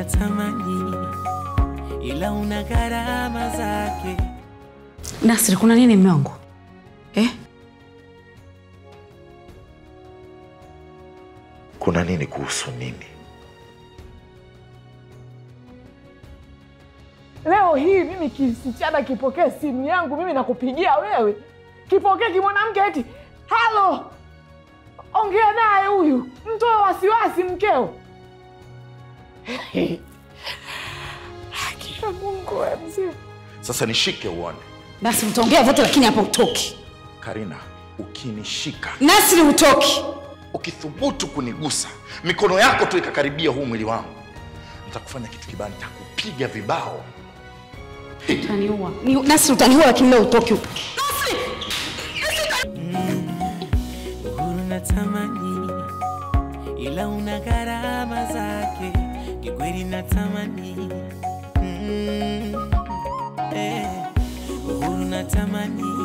unatamani, ila una gharama zake. Nasri, kuna nini mme wangu eh? Kuna nini kuhusu nini? Leo hii mimi kisichana kipokee simu yangu, mimi nakupigia wewe, kipokee kimwanamke eti halo, ongea naye huyu, mtoe wasiwasi mkeo. Haki ya Mungu we mzee. Sasa nishike uone. Nasri, utaongea vyote lakini hapa utoki. Karina, ukinishika, Nasri, utoki. ukithubutu kunigusa, mikono yako tu ikakaribia huu mwili wangu, nitakufanya kitu kibaya, nitakupiga vibao. Utaniua. Ni- Nasri, utaniua lakini leo utoki. Uhuru natamani, ila una gharama zake. Kikweli natamani, mm, eh, uhuru natamani,